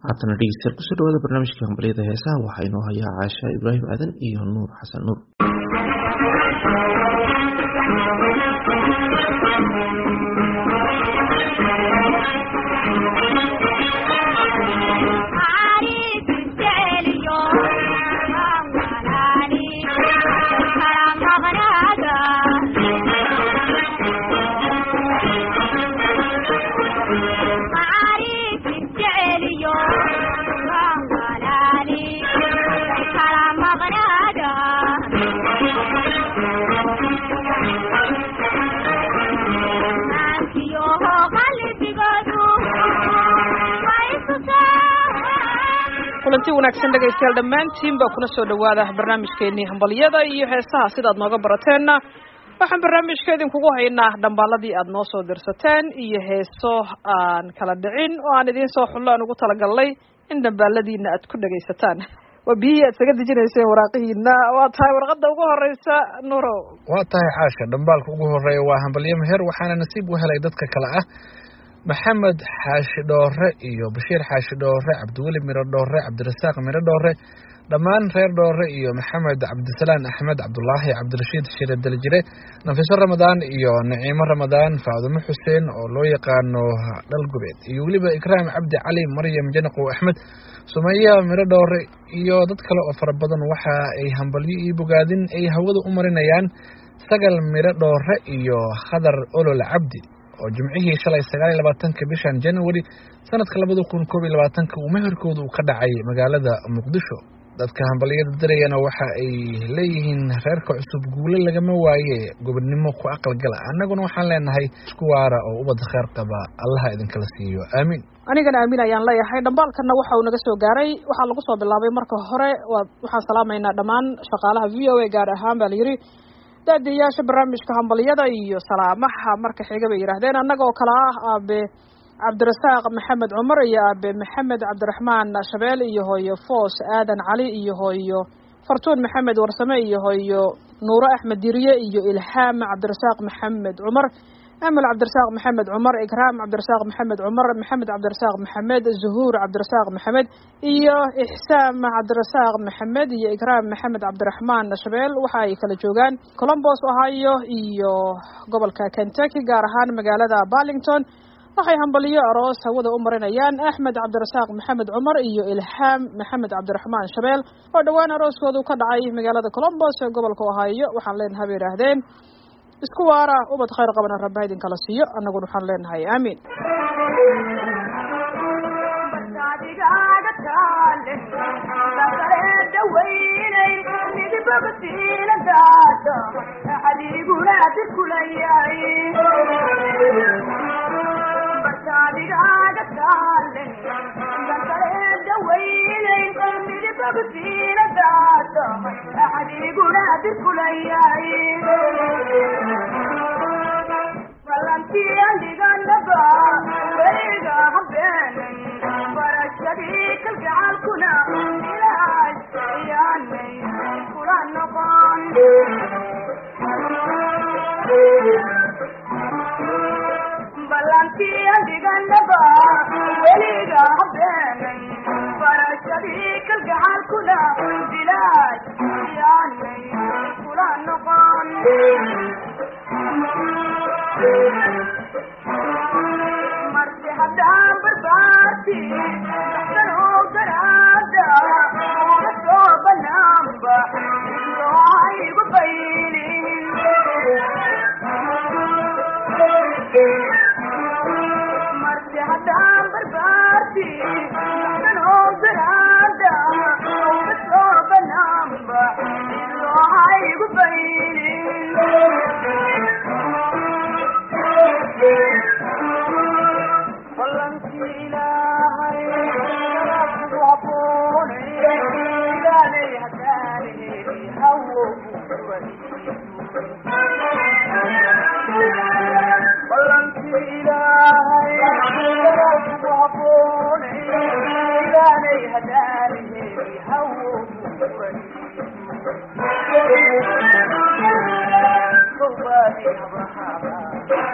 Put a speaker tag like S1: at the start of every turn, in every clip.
S1: haatana dhegeystayaal kusoo dhawaada barnaamijka hambalyada heesaha waxaa inoo hayaa caasha ibraahim aadan iyo nuur xasan nuur
S2: kulanti wanaagsan dhegaystayaal dhammaantiin baa kuna soo dhawaada barnaamijkeenii hambalyada iyo heesaha sidaad nooga barateenna waxaan barnaamijka idinkugu haynaa dhambaaladii aad noo soo dirsateen iyo heeso aan kala dhicin oo aan idiin soo xullo aan ugu talagalnay in dhambaaladiina aad ku dhegaysataan waa biyihii aad isaga dejinayseen waraaqihiina waa tahay warqadda ugu horeysa nuro
S3: waa tahay caasha dhambaalka ugu horeeya waa hambalyo meher waxaana nasiib u helay dadka kale ah maxamed xaashi dhoore iyo bashiir xaashi dhoore cabdiweli miro dhoore cabdirasaaq miro dhoore dhammaan reer dhoore iyo maxamed cabdisalaan axmed cabdulaahi cabdirashiid shire daljire nafiso ramadaan iyo naciimo ramadaan faadumo xuseen oo loo yaqaano dhalgubeed iyo weliba ikraam cabdi cali maryam janaqow axmed sumaya miro dhoore iyo dad kale oo fara badan waxa ay hambalyo iyo bogaadin ay hawada u marinayaan sagal miro dhoore iyo khadar olol cabdi oo jimcihii shalay sagaal iyo labaatanka bishan january sanadka labada kun koob iyo labaatanka uu meherkooda uu ka dhacay magaalada muqdisho dadka hambalyada darayana waxa ay leeyihiin reerka cusub guule lagama waaye gobodnimo ku aqalgala annaguna waxaan leenahay isku waara oo ubadda kheer qaba allaha idinkala siiyo aamiin
S2: anigana aamin ayaan leeyahay dhambaalkana waxa uu naga soo gaaray waxaa lagu soo bilaabay marka hore waxaan salaamaynaa dhammaan shaqaalaha v o a gaar ahaan baa layidhi daadiyayaasha barnaamijka hambalyada iyo salaamaha marka xiga bay yidhaahdeen annaga oo kale ah aabe cabdirasaaq maxamed cumar iyo aabe maxamed cabdiraxmaan shabeel iyo hooyo foos aadan cali iyo hooyo fartuun maxamed warsame iyo hooyo nuuro axmed diriye iyo ilhaam cabdirasaaq maxamed cumar amal cabdirasaaq maxamed cumar ikraam cabdirasaaq maxamed cumar maxamed cabdirasaaq maxamed zuhuur cabdirasaaq maxamed iyo ixsaam cabdirasaaq maxamed iyo ikraam maxamed cabdiraxmaan shabeel waxa ay kala joogaan colombos ohio iyo gobolka kentucky gaar ahaan magaalada barlington waxay hambaliyo aroos hawada u marinayaan axmed cabdirasaaq maxamed cumar iyo ilhaam maxamed cabdiraxmaan shabeel oo dhowaan arooskoodu ka dhacay magaalada colombos ee gobolka ohio waxaan leenahay bay yidhaahdeen isku waara ubad khayr qabana rabba idinkala siiyo annaguna waxaan leenahay aamiin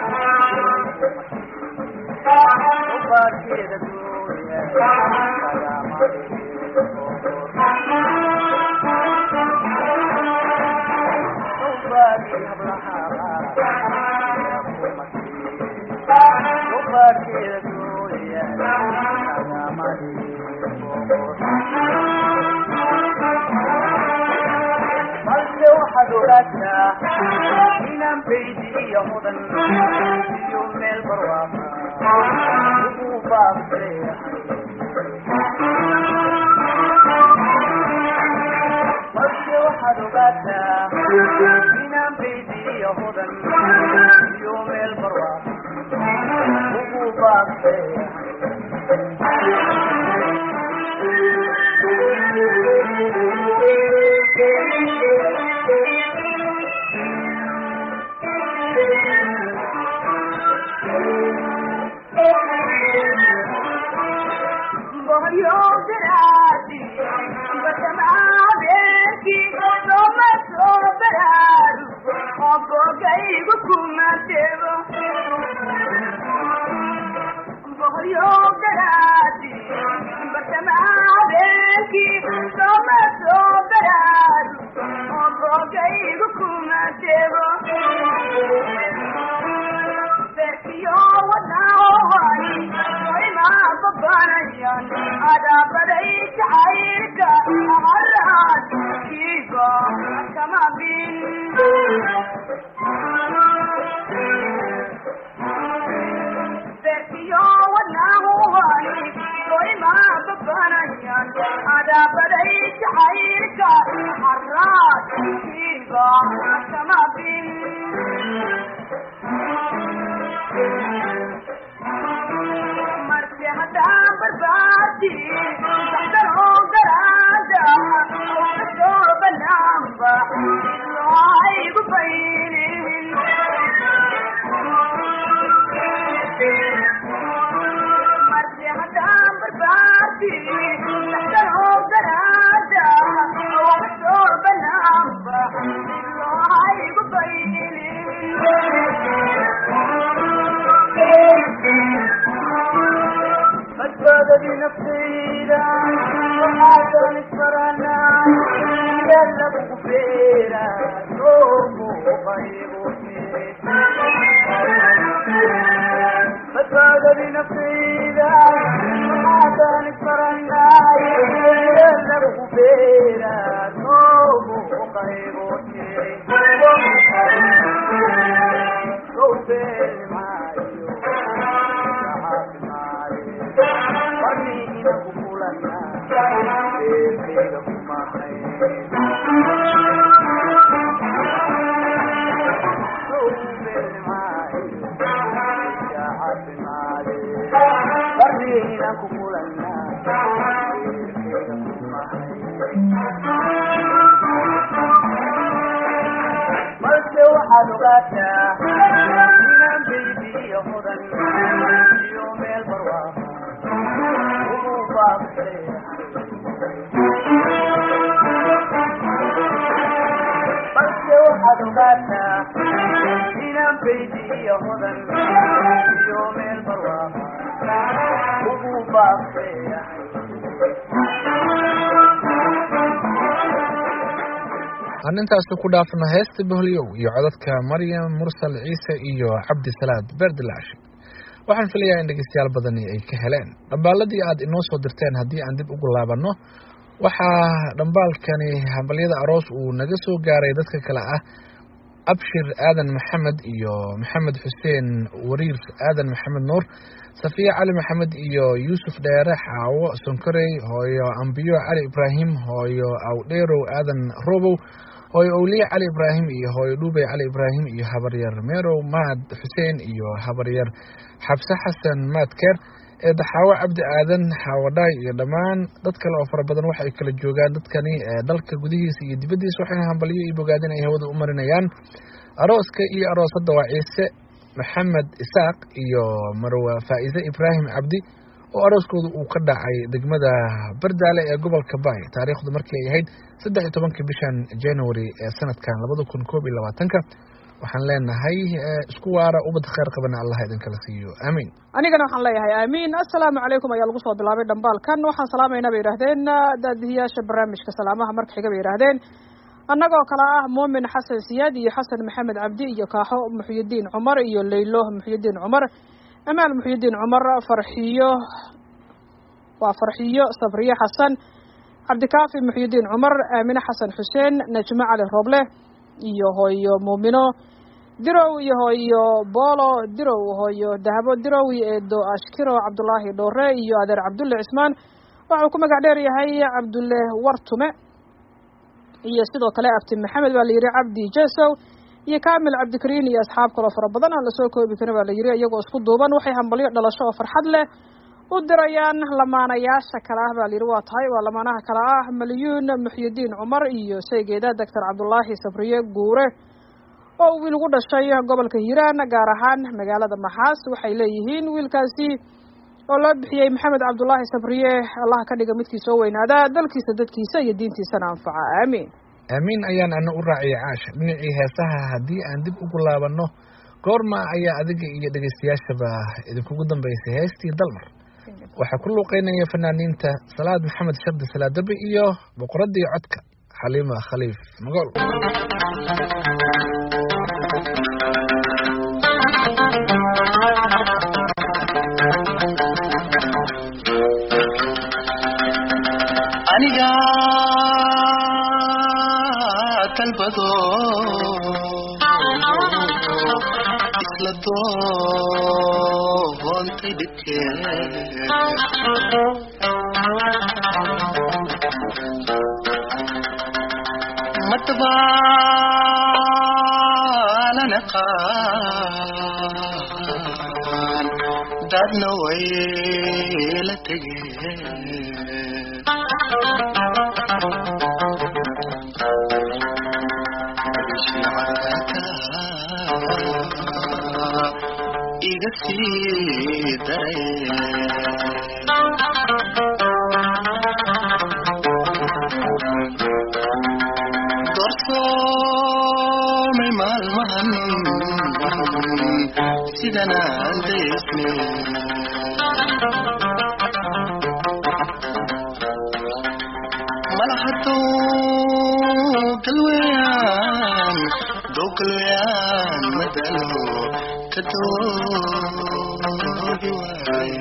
S4: Thank you. ogaataa inaan baydi iyo mudan iyo meel barwaaqa ugu baabseeyahay balse waxaad ogaataa inaan baydi iyo mudan iyo meel barwaaqa ugu baabseeyahay
S3: aan intaasi ku dhaafno heesta boholyow iyo codadka maryam mursal ciise iyo cabdisalaad beerdilaash waxaan filayaa in dhegeystayaal badani ay ka heleen dhambaaladii aad inoo soo dirteen haddii aan dib ugu laabanno waxaa dhambaalkani hambalyada aroos uu naga soo gaaray dadka kale ah abshir aadan maxamed iyo maxamed xuseen wariir aadan maxamed nuur safiya cali maxamed iyo yuusuf dheere xaawo sonkorey hooyo ambiyo cali ibraahim hooyo awdheerow aadan robow hooyo owliye cali ibraahim iyo hooyo dhuubey cali ibraahim iyo habaryar meerow maad xuseen iyo habaryar xabse xasan maadkeer eedaxaawo cabdi aadan xaawadhaay iyo dhammaan dad kale oo fara badan waxay kala joogaan dadkani dalka gudihiisa iyo dibaddiisa waxayna hambalyo iyo bogaadin ay hawada u marinayaan arooska iyo aroosadda waa ciise maxamed isaaq iyo marwa faa'iise ibraahim cabdi oo arooskooda uu ka dhacay degmada bardaale ee gobolka baay taariikhdu markii ay ahayd saddex iyo tobankii bishan january ee sanadkan labada kun koob iyo labaatanka waxaan leenahay isku waara ubad kheyr qabana allah idinkala siiyo aamiin
S2: anigana waxaan leeyahay aamiin assalaamu calaykum ayaa lagu soo bilaabay dhambaalkan waxaan salaamaynaa bay yidhaahdeen daadihiyaasha barnaamijka salaamaha marka xiga bay yidhaahdeen annagoo kale ah muumin xasan siyaad iyo xasan maxamed cabdi iyo kaaxo muxyidiin cumar iyo leylo muxyidiin cumar amaal muxyidiin cumar farxiyo waa farxiyo sabriye xasan cabdikaafi muxyidiin cumar aamine xasan xuseen najmo cali rooble iyo hooyo muumino dirow iyo hooyo boolo dirow hooyo dahabo dirow iyo eedo ashkiro cabdulaahi dhoore iyo adeer cabdulle cismaan waxau ku magac dheer yahay cabdulle wartume iyo sidoo kale abti maxamed baa la yidhi cabdi jesow iyo kamil cabdikariin iyo asxaab kaloo fara badan aan lasoo koobi karin baa la yidhi iyagoo isku duuban waxay hambalyo dhalasho oo farxad leh u dirayaan lamaanayaasha kale ah baa la yidhi waa tahay waa lamaanaha kale ah malyuun muxyidiin cumar iyo saygeeda doctor cabdulaahi sabriye guure oo wiil ugu dhashay gobolka hiiraan gaar ahaan magaalada maxaas waxay leeyihiin wiilkaasi oo loo bixiyey maxamed cabdulaahi sabriye allah ka dhiga midkii soo weynaada dalkiisa dadkiisa iyo diintiisana anfaca aamiin
S3: aamiin ayaan ana u raaciyay caasha dhinacii heesaha haddii aan dib ugu laabanno goorma ayaa adiga iyo dhegaystayaashaba idinkugu dambaysay heestii dalmar waxaa ku luuqeynaya fanaaniinta salaad maxamed shardi salaadabe iyo boqoradii codka xaliima khaliif magool
S5: aniga dalbado isla doontay dhibkee madbaalana qaan dadna way la tegeen iga sii daray doorsoomay maalmahan sidan aan daysne malahaduu galweyaan doo galweyaan madalo kadoogi waay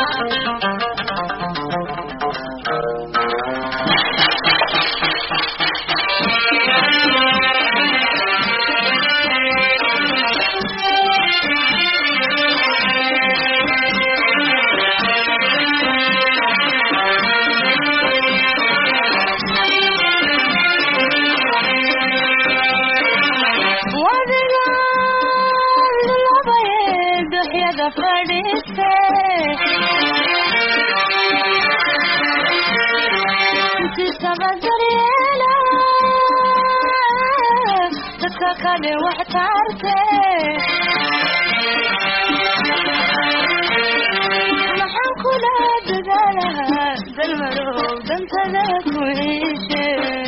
S6: maxaan kula dadaalahaa dalmarow dantada ku iishe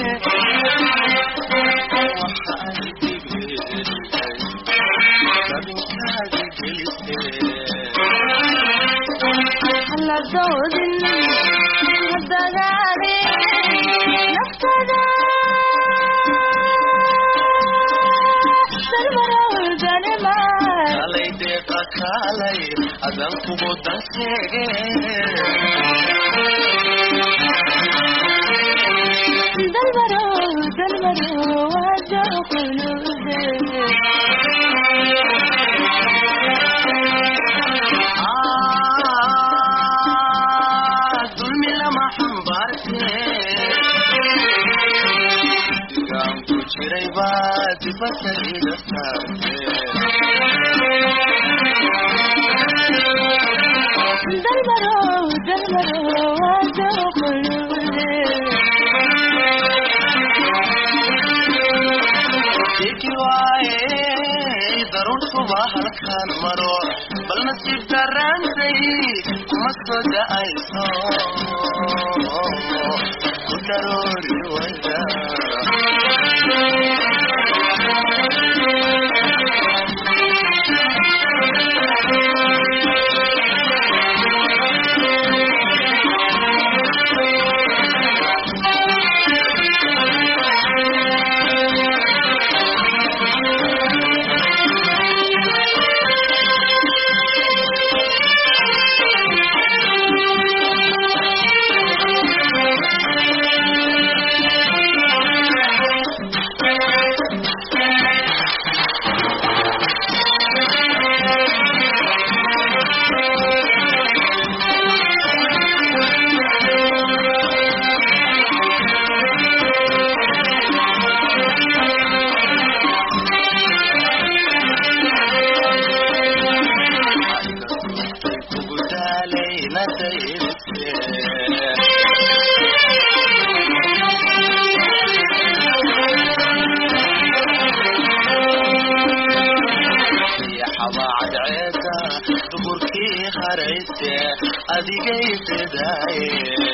S6: hala doodin hadagaadi naftada dalmarow danimaa
S5: kalay deeqa kaalay adan kugu dan sheege
S6: dalmarow dalmarow wada qulude
S5: Ah, dulmi lama xambaarte digaan ku jiray baa dibadda iga saarte
S6: dalmarow dalmarow wada qulude
S5: Diki waaye daruurtuba halkaan maro bal nasiib darantay kuma soo da'ayso ku daroori wayda adigaysadaaye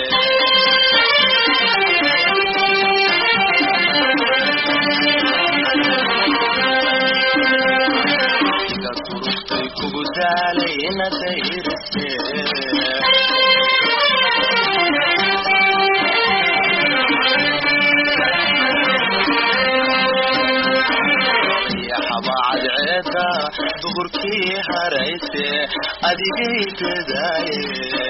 S5: iga turugtay kugu daalay inadayrise xabacadceeda duhurkii harayse adigaysadaaye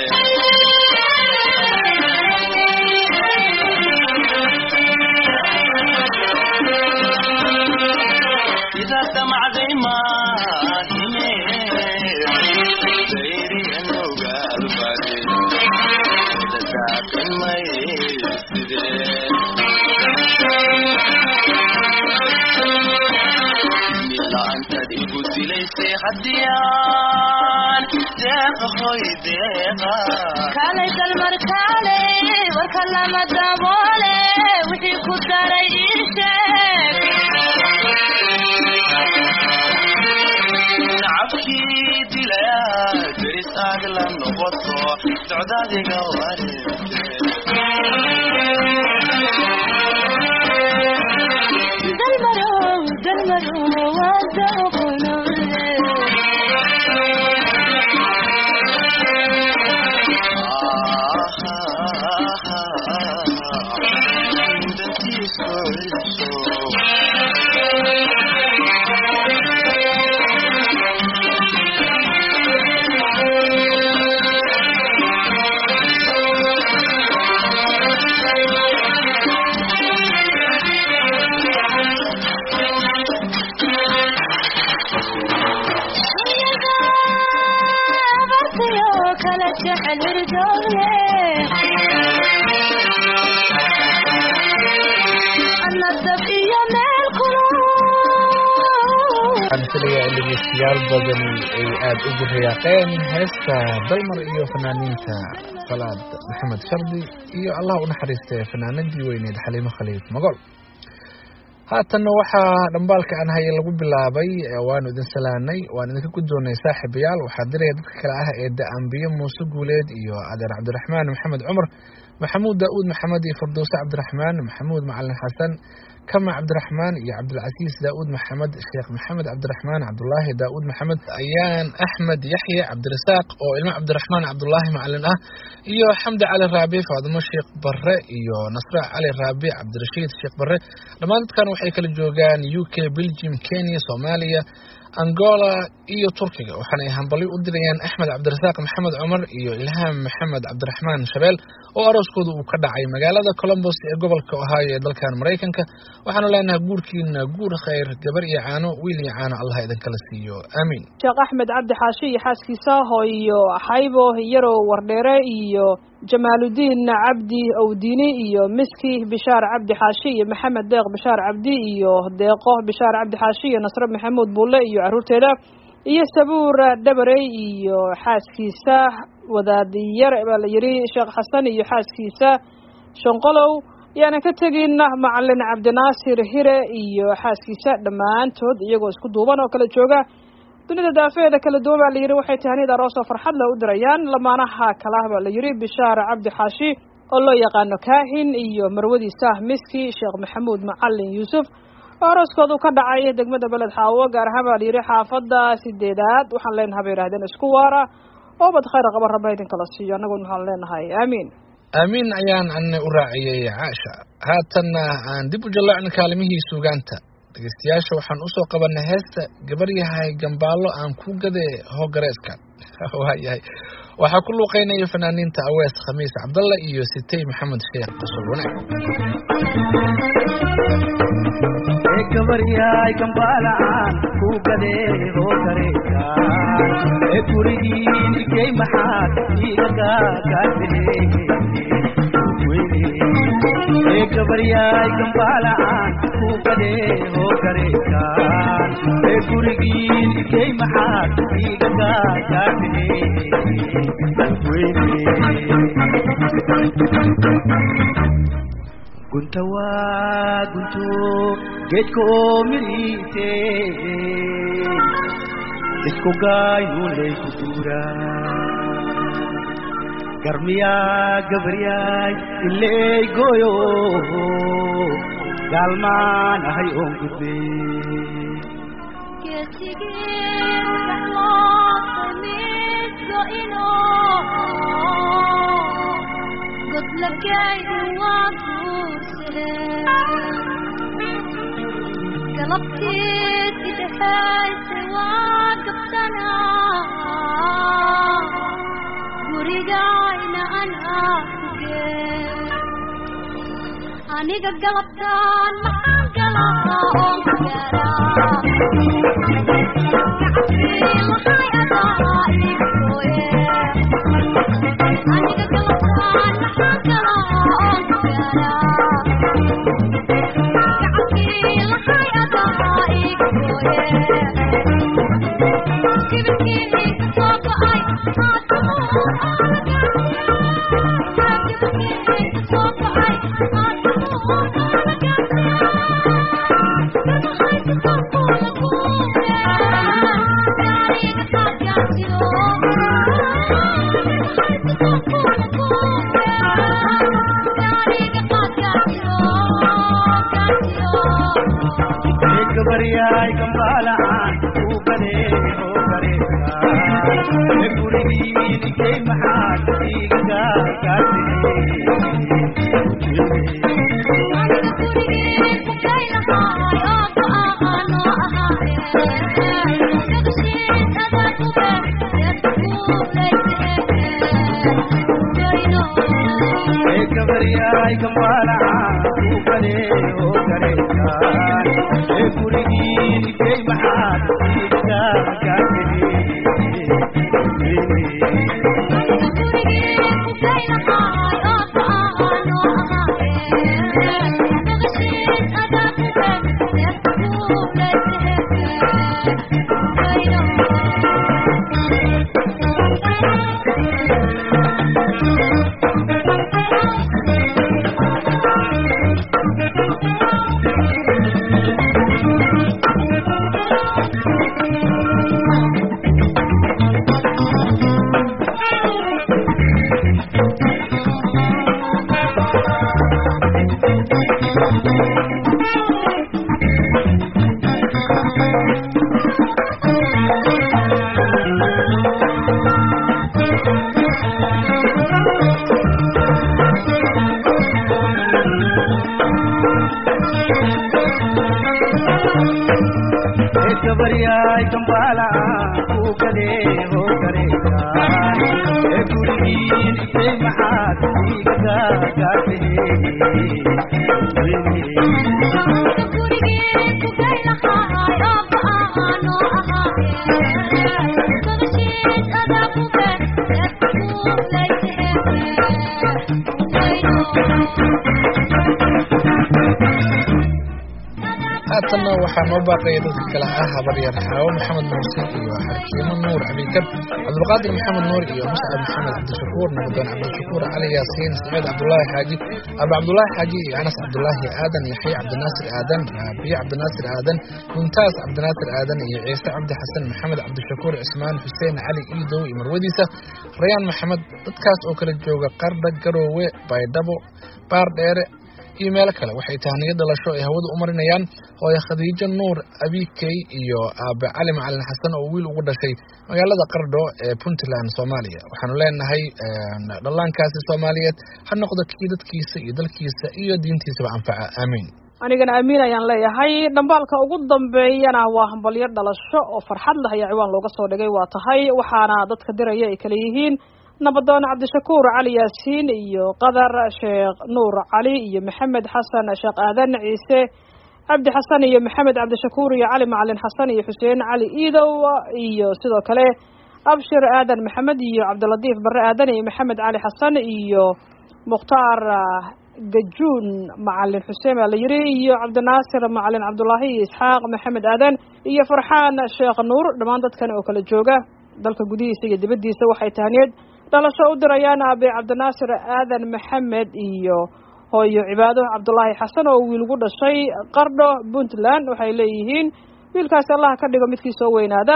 S5: إذا سمعتي ما ديري إنه قال باري إذا ساكن ما يسدي إلا أنت دي قلت ليس حديان ديق خوي ديقا
S6: kaalay dalmar kaalay warka lama daboole wixii ku daray ii sheeg
S5: nacabkii dilaya deris aag la noqoto socdaadiga
S6: dalmarow dalmarow waa dooqonoole bartayo kala jecel hirdoole ana dab iyo meel kulul
S3: waxaan filayaa in dhegeystayaal badan ay aada ugu riyaaqeen heesta dalmar iyo fanaaniinta salaad maxamed shardi iyo allah u naxariistay fanaanadii weyneed xaliimo khaliif magol haatanna waxaa dhambaalka aan haye lagu bilaabay ee waanu idin salaanay waan idinka guddoonay saaxiibayaal waxaa diraya dadka kale ah ee da-ambiye muuse guuleed iyo adeer cabdiraxmaan maxamed cumar maxamuud daa'uud maxamed iyo farduuse cabdiraxmaan maxamuud macalin xasan kama cabdiraxmaan iyo cabdilcasiis daa'uud maxamed sheekh maxamed cabdiraxmaan cabdulaahi daa'uud maxamed ayaan axmed yaxye cabdirasaaq oo ilmo cabdiraxmaan cabdulaahi macalin ah iyo xamdi cali raabi faadimo sheekh barre iyo nasre cali raabi cabdirashiid sheekh barre dhammaan dadkan waxay kala joogaan u k belgium kenya soomaaliya angola iyo turkiga waxaana ay hambalyo u dirayaan axmed cabdirasaaq maxamed cumar iyo ilhaam maxamed cabdiraxmaan shabeel oo arooskooda uu ka dhacay magaalada colombos ee gobolka ohio ee dalkan maraykanka waxaanu leenahay guurkiina guur khayr gabar iyo caano wiil iyo caano allah idinkala siiyo aamiin
S2: sheekh axmed cabdi xaashi iyo xaaskiisa hooyo xaybo yarow wardheere iyo jamaaludiin cabdi owdiini iyo miski bishaar cabdi xaashi iyo maxamed deeq bishaar cabdi iyo deeqo bishaar cabdi xaashi iyo nasre maxamuud bulle iyo caruurteeda iyo sabuur dhabarey iyo xaaskiisa wadaadiyar baa la yidhi sheekh xasan iyo xaaskiisa shanqolow yaana ka tegin macalin cabdinaasir hire iyo xaaskiisa dhammaantood iyagoo isku duuban oo kala jooga dunida daafeeda kala duwan baa la yidhi waxay tahanid aroos oo farxad leh u dirayaan lamaanaha kalah baa la yidhi bishaar cabdi xaashi oo loo yaqaano kaahin iyo marwadiisa miski sheekh maxamuud macalin yuusuf oo arooskoodu ka dhacay degmada beled xaawo gaar ahaan baa la yidhi xaafada sideedaad waxaan leenahay bay yidhahdeen isku waara oo bad khayr qaba rabba idinkala siiyo annaguna waxaan leenahay aamiin
S3: aamiin ayaan ana u raaciyey caasha haatanna aan dib u jallaacno kaalimihii suugaanta dhegeystayaasha waxaan usoo qabanay heesta gabar yahay gambaallo aan ku gade hoogareeska waayahay waxaa ku luuqeynaya fanaaniinta awees khamiis cabdalla iyo sitay maxamed sheekh qosol wanaag
S4: gabaryaay gambaalaan ku gadee oo kareekaan ee gurigiin igey maxaad igaga gaadee ee gabaryaay gambaalaan ku gadee oo kareekaan ee gurigiin igey maxaad igaga gaadee gunta waa gunto geedka oo midhiise isku gaayuu layku guuraa garmiyaa gabaryaay iley gooyo gaalmaan ahay oon gudbey
S6: galabtiisi dhexaysa waa gabtanaa gurigayna anaa kugee aniga galabtaan maxaan galaa oon ku gaaraa maxay adaa igooye aniga galabtaan maxaan galaa oon ku gaaraa
S4: gabaryaay gambaalaan uu gadee oo gareesaa e gurigiinikay maxaad iiga gaartay gabaryaay gambaalaan uu gadee oo gareesaa e gurigiinikay maxaad iiga gabaryaay gambaalaan uu gadee oo gareesaa e gurigiinikay maxaad iiga
S3: haatanna waxaa noo baaqaya dadka kale ah habaryar xaawo maxamed muuse iyo xarkiimo nuur abikar cabdulqaadir maxamed nuur iyo muscab maxamed cabdishakuur nabdoon cabdishakuur cali yaasiin saciid cabdulaahi xaaji aba cabdulaahi xaaji iyo anas cabdulaahi aadan yaxya cabdinaasir aadan biyo cabdinaasir aadan muntaas cabdinaasir aadan iyo ciise cabdi xasan maxamed cabdishakuur cismaan xuseen cali iidow iyo marwadiisa rayaan maxamed dadkaas oo kala jooga qardha garoowe baydhabo baar dheere iyo meelo kale waxay tahniyo dhalasho ay hawada u marinayaan hooye khadiijo nuur abikey iyo aabe cali macalin xasan oo wiil ugu dhashay magaalada qardho ee puntland soomaaliya waxaanu leenahay dhallaankaasi soomaaliyeed ha noqdo kii dadkiisa iyo dalkiisa iyo diintiisaba anfaca aamiin
S2: anigana amiin ayaan leeyahay dhambaalka ugu dambeeyana waa hambalyo dhalasho oo farxad leh ayaa ciwaan looga soo dhigay waa tahay waxaana dadka diraya ay kala yihiin nabadoon cabdishakuur cali yaasiin iyo qadar sheekh nuur cali iyo maxamed xasan sheekh aadan ciise cabdi xasan iyo maxamed cabdishakuur iyo cali macalin xasan iyo xuseen cali iidow iyo sidoo kale abshir aadan maxamed iyo cabdilatiif bare aadan iyo maxamed cali xasan iyo mukhtaar gajuun macalin xuseen baa la yiri iyo cabdinaasir macalin cabdulaahi iyo isxaaq maxamed aadan iyo farxaan sheekh nuur dhammaan dadkan oo kala jooga dalka gudihiisa iyo dibaddiisa waxay tahniyeed dhalasho u dirayaan aabe cabdinaasir aadan maxamed iyo hooyo cibaado cabdulaahi xasan oo wiil ugu dhashay qardho puntland waxay leeyihiin wiilkaasi allaha ka dhigo midkii soo weynaada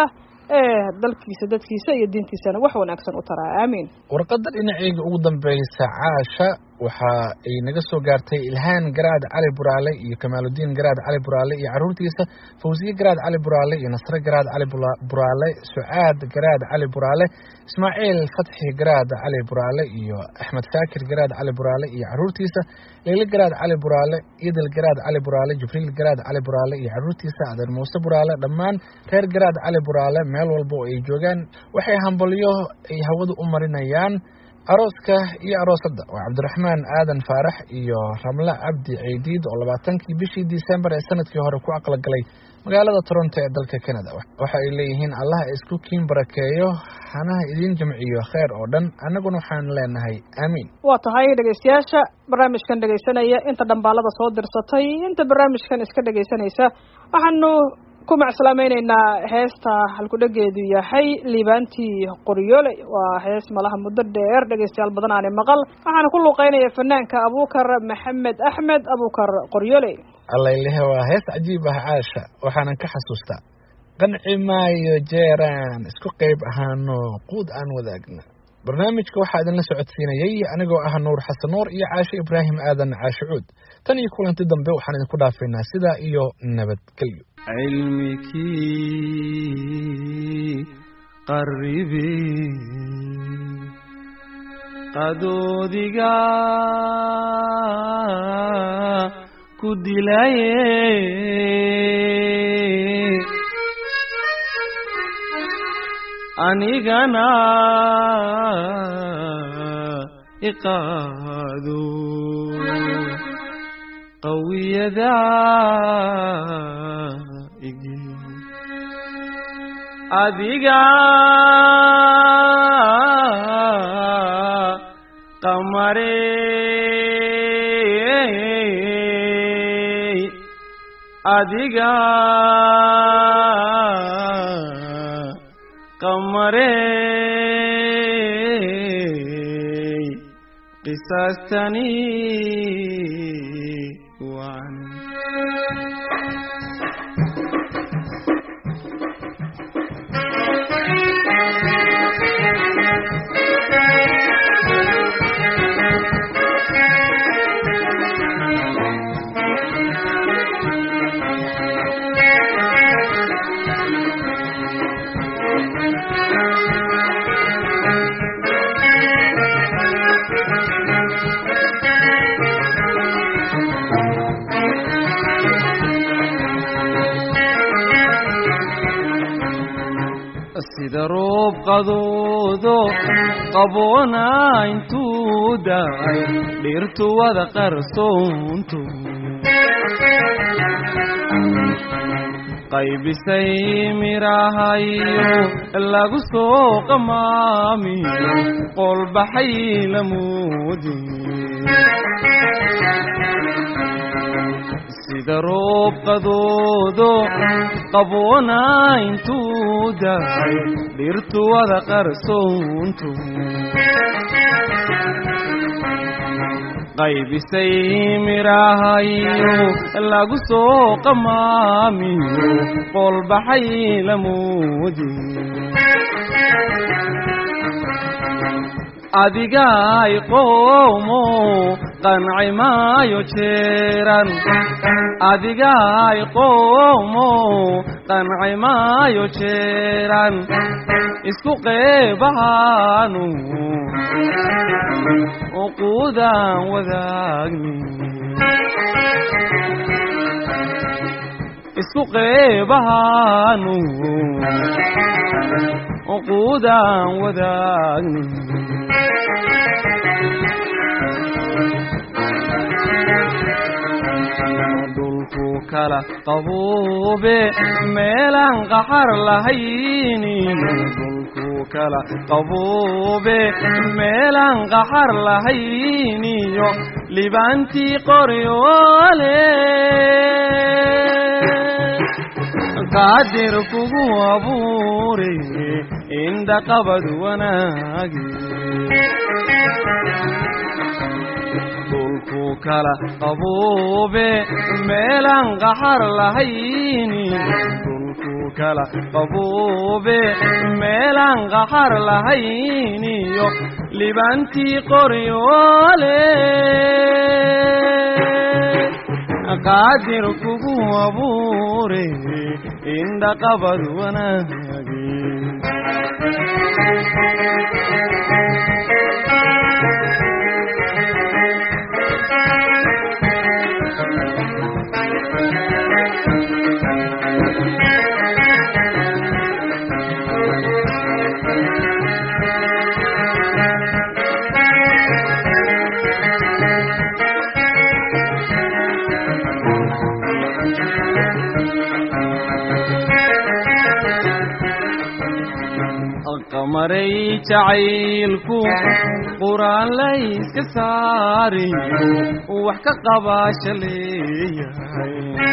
S2: ee dalkiisa dadkiisa iyo diintiisana wax wanaagsan u taraa aamiin
S3: warqadda dhinaceyga ugu dambeysa caasha waxa ay naga soo gaartay ilhaan garaad cali buraale iyo kamaaludiin garaad cali buraale iyo caruurtiisa fawsiye garaad cali buraale iyo nasre garaad cali Bula- buraale sucaad garaad cali buraale ismaaciil fatxi garaad cali buraale iyo axmed shaakir garaad cali buraale iyo caruurtiisa leyle garaad cali buraale idil garaad cali buraale jibriil garaad cali buraale iyo caruurtiisa adeer muuse buraale dhammaan reer garaad cali buraale meel walba oo ay joogaan waxay hambalyo ay hawada u marinayaan arooska iyo aroosadda waa cabdiraxmaan aadan faarax iyo ramle cabdi ceydiid oo labaatankii bishii disembar ee sanadkii hore ku aqalgalay magaalada toronto ee dalka canada waxa ay leeyihiin allah isku kiin barakeeyo hanaha idiin jamciyo kheer oo dhan annaguna waxaan leenahay aamiin
S2: waa tahay dhegaystayaasha barnaamijkan dhegaysanaya inta dhambaalada soo dirsatay inta barnaamijkan iska dhegaysanaysa waxaanu ku macsalaamayneynaa heesta halkudhegeedu yahay liibaantii qoryoole waa hees malaha muddo dheer dhegaystayaal badan aani maqal waxaana ku luuqeynaya fanaanka abuukar maxamed axmed abuukar qoryoole
S3: allaylehe waa hees cajiib ah caasha waxaanan ka xasuustaa qanci maayo jeeraan isku qayb ahaano quud aan wadaagna barnaamijka waxaa idinla socodsiinayay anigoo ah nuur xasan nuur iyo caashe ibraahim aadan caashe cuud tan iyo kulanti dambe waxaan idinku dhaafaynaa sidaa iyo nabadgelyo
S4: cilmikii qarribe qadoodiga ku dilaye anigana iqaado qawiyada igi adiga qamare adiga qamare qisaastani waan sida roob qadoodo qaboona intuu daay dhirtu wada qarsoonto qaybisay mirahayo lagu soo qamaamiyo qolbaxay lamuudi sida roob qadoodo qaboona intuu daay dhirtu wada qarsoonto qaybisay mirahayo lagu soo qamaamiyo qolbaxay lamuudi adigaay qoomo qanci maayo jeeran adigaay qoomo qanci maayo jeeran isku qeebahaanu uquudaan wadaagni isku qeebahaanu uquudaan wadaagni dhulku kala qabuube meelaan qaxar lahayni dhulku kala qabuube meelaan qaxar lahayniyo libaantii qoryoole qaadir kugu abuure indha qabad wanaagi dhulku kala qabuube meelaan qaxar lahayni dhulku kala qabuube meelaan qaxar lahayn iyo libaantii qoryoole qaadir kugu abuure indhaqabad wanaagi qamaray jacaylku quraan layska saariyo wax ka qabaasha leeyahay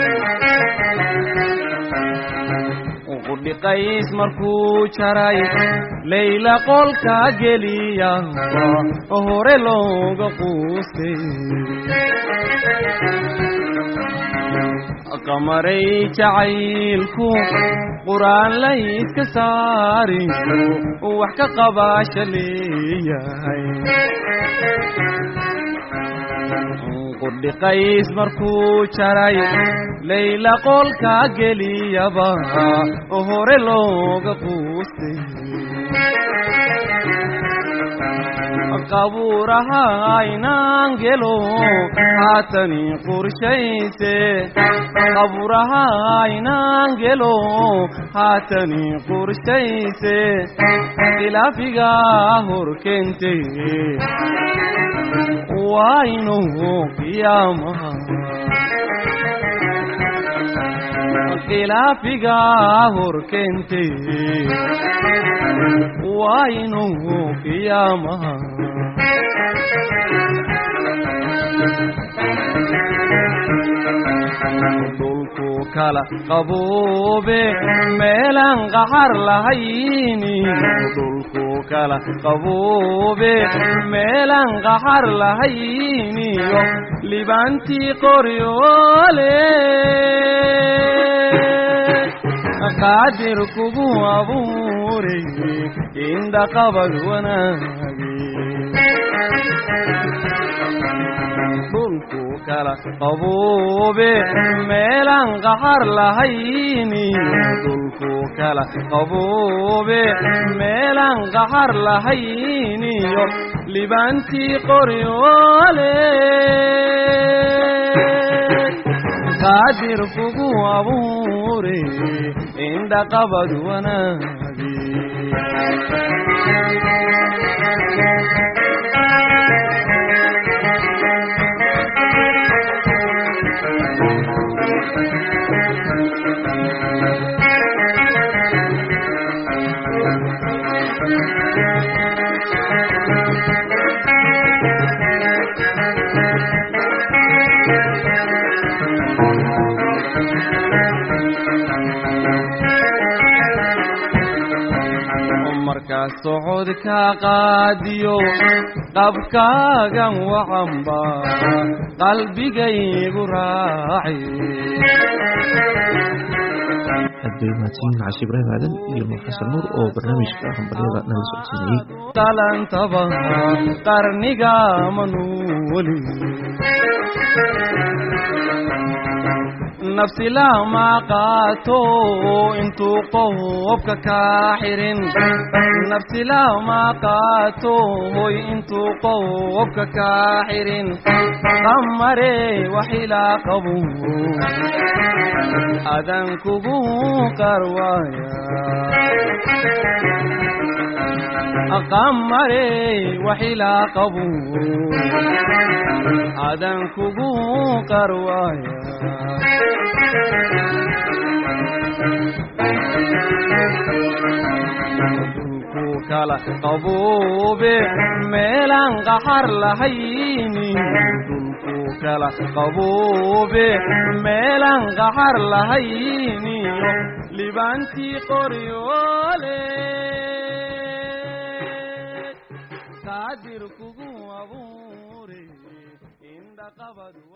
S4: qudhiqays markuu jaray layla qolka geliya hore looga quustay qamaray jacaylku quraan layska saariyo wax ka qabaasha leeyahay qudhiqays markuu jaray layla qolka geliyaba hore looga quustay qabuuraha aynaan gelo haatani qorshayse qabuuraha aynaan gelo haatani qorshayse khilaafiga hor keente waa inuu qiyaamaha khilaafiga hor keente waa inuu qiyaamaha dhulku kala qabuube meelaan qaxar lahayni dhulku kala qabuube meelaan qaxar lahayniyo libaantii qoryoole qaadir kugu abuure indhaqabad wanaagi dhulku kala qabuube meelaan qaxar lahayni dhulku kala qabuube meelaan qaxar lahayniyo libaantii qoryoole qaadir kugu abuure indhaqabad wanaagi markaa socodka qaadiyo qabkaagan wacanba qalbigaygu raaci
S1: aad bay mahadsanyihin cashi ibraahim aadan iyo nuur xasan nuur oo barnaamijka hambalyada nala socodsiinayey
S4: qalantaba qarniga manuuli nafsi lama qaato intuu qofka kaa xirin nafsi lama qaato hoy intuu qofka kaa xirin qamare waxilaa qabu adan kugu qarwaaya qamare waxilaa qabu adan kugu qarwaaya dhulku kala qabuube meelaan qaxar lahayni dhulku kala qabuube meelaan qaxar lahayniyo libaantii qoryoole qaadir kugu abuure indhaqabad